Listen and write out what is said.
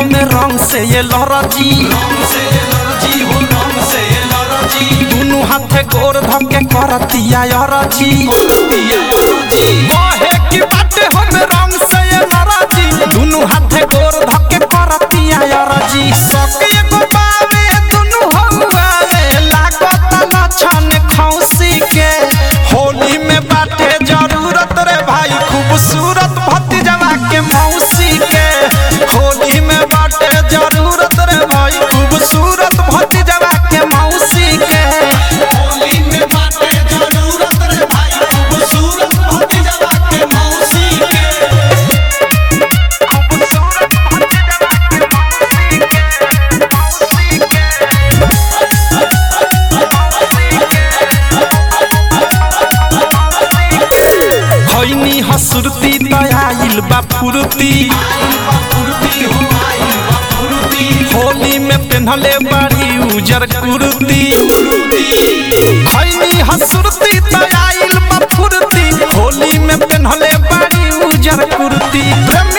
हमें रंग से ये लरजी दुनु हाथे गोर धके करतिया यरजी कहे कि बाटे हमें रंग से ये लरजी दुनु हाथे गोर धके करतिया यरजी सके एगो बावे दुनु हौवावे लागत लछन खौसी के होली में बाटे जरूरत रे भाई खूबसूरत भतीजवा के मौसी के होली में बाटे जरूरत रे भाई खूबसूरत भतीजवा के मौसी के होली में बाटे जरूरत रे भाई खूबसूरत भतीजवा के मौसी के खैनी हसुरती दयाइल बा फुरती फुर्ती हो आई बा फुर्ती होली में पेन्हले बाड़ी उजर कुर्ती खैनी हसुरती दयाइल बा फुरती होली में पेन्हले बाड़ी उजर कुर्ती प्रेम